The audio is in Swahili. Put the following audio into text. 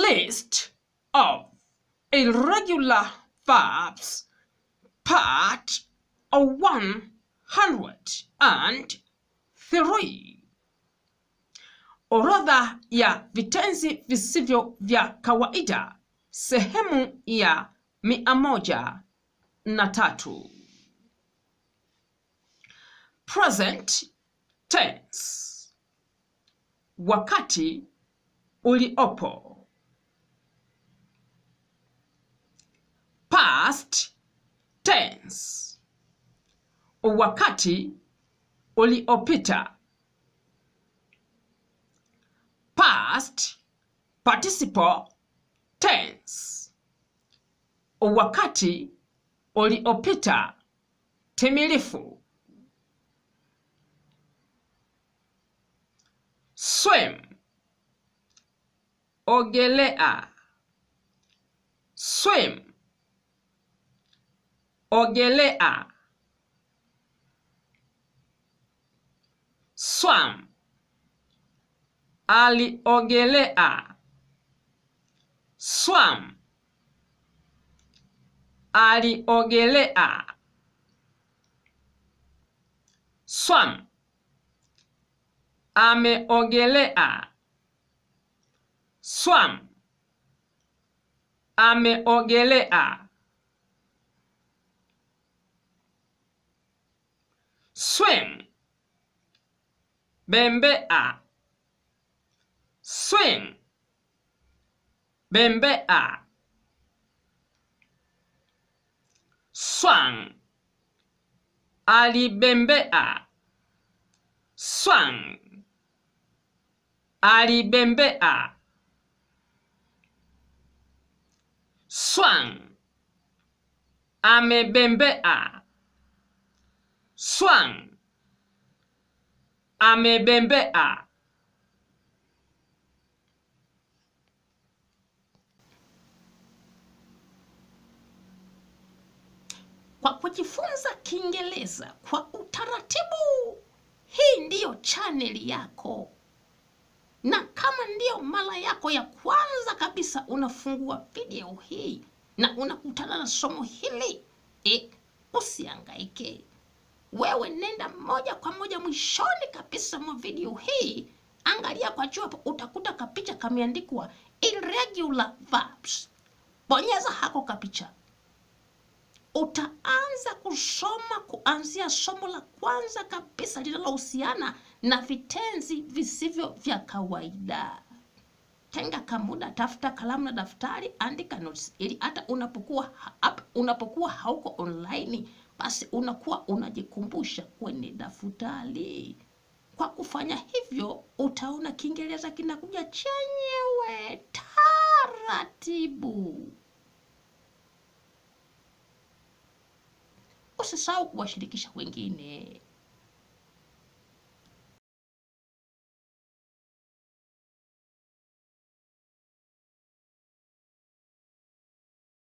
List of irregular verbs, part of 103. Orodha ya vitenzi visivyo vya kawaida, sehemu ya mia moja na tatu. Present tense, wakati uliopo. Past tense, wakati uliopita. Past participle tense, wakati uliopita timilifu. Swim, ogelea. Swim, ogelea. Swam, aliogelea. Swam, aliogelea. Swam, ameogelea. Swam, ameogelea. Swim, bembea. Swim, bembea. Swang, alibembea. Swang, alibembea. Swang, amebembea. Swang, amebembea. Kwa kujifunza Kiingereza kwa utaratibu, hii ndiyo chaneli yako, na kama ndiyo mara yako ya kwanza kabisa unafungua video hii na unakutana na somo hili e, usiangaike. Wewe nenda moja kwa moja mwishoni kabisa mwa video hii, angalia kwa juu hapo, utakuta kapicha kameandikwa irregular verbs. Bonyeza hako kapicha utaanza kusoma kuanzia somo la kwanza kabisa linalohusiana na vitenzi visivyo vya kawaida. Tenga kamuda, tafuta kalamu na daftari, andika notes ili hata unapokuwa hapa, unapokuwa hauko online, basi unakuwa unajikumbusha kwenye daftari. Kwa kufanya hivyo, utaona Kiingereza kinakuja chenyewe taratibu. Usisahau kuwashirikisha wengine.